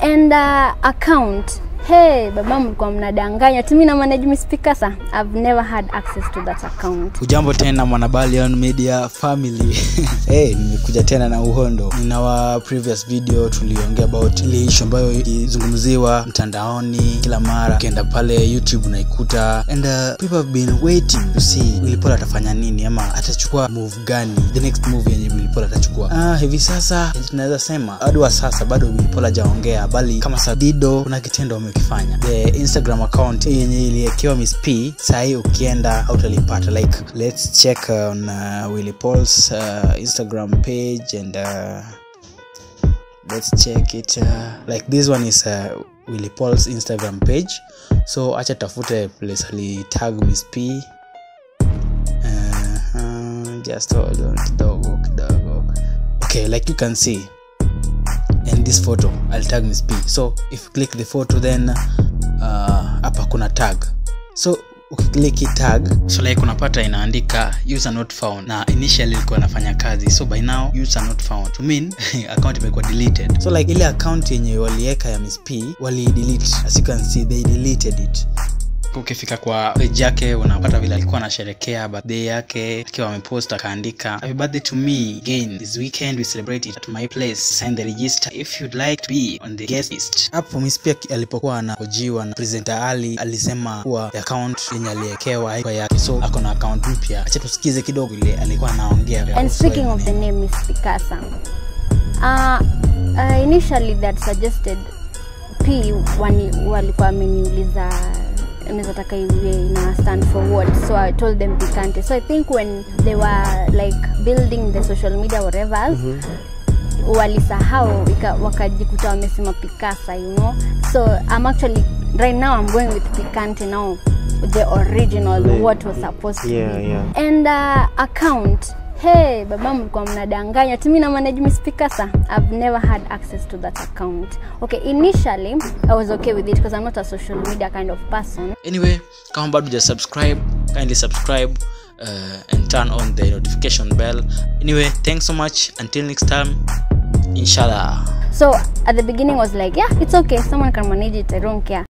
and uh, account hey baba mlikuwa mnadanganya tumi na manage Miss Picasa I've never had access to that account ujambo tena mwanabalion media family hey, nimekuja tena na uhondo nina wa previous video tuliongea about ile ishu ambayo ilizungumziwa mtandaoni kila mara ukienda pale youtube unaikuta and uh, people have been waiting to see wilipol atafanya nini ama atachukua move gani the next move yenye wilipol atachukua ah, hivi sasa tunaweza sema hadi wa sasa bado wilipol hajaongea bali kama sadido kuna kitendo wamekifanya the instagram account yenye iliekewa miss p sahii ukienda autalipata like let's check on uh, willy pauls uh, instagram page and uh, let's check it uh, like this one is uh, willy pauls instagram page so acha tafute place alitag miss p uh, uh, just hold on kidogo kidogo okay like you can see in this photo i'll tag miss p so if you click the photo then uh, hapa kuna tag so ukiklik tag so like unapata inaandika user not found na initially ilikuwa nafanya kazi so by now user not found to mean account imekuwa deleted so like ile account yenye walieka ya miss p wali delete as you can see they deleted it ukifika kwa page yake unapata vile alikuwa anasherekea birthday yake akiwa amepost akaandika happy birthday to me again this weekend we celebrate it at my place sign the register if you'd like to be on the guest list hapo miss pia alipokuwa anahojiwa na presenter ali alisema kuwa account yenye aliekewa haikuwa yake so ako na account mpya acha tusikize kidogo ile alikuwa anaongea and speaking of the name Miss Picasa uh, uh, initially that suggested p wani- walikuwa wameniuliza unaweza taka iwe ina stand for what so i told them picante so i think when they were like building the social media whatever walisahau ika- wakajikuta wamesema picasa you know so i'm actually right now i'm going with picante now the original The- what was supposed to Yeah, be yeah. and uh, account hey baba mlikuwa mnadanganya timi na manage Miss Picasa i've never had access to that account okay initially i was okay with it because i'm not a social media kind of person anyway kama bado ja subscribe kindly subscribe uh, and turn on the notification bell anyway thanks so much until next time inshallah so at the beginning I was like yeah it's okay someone can manage it i don't care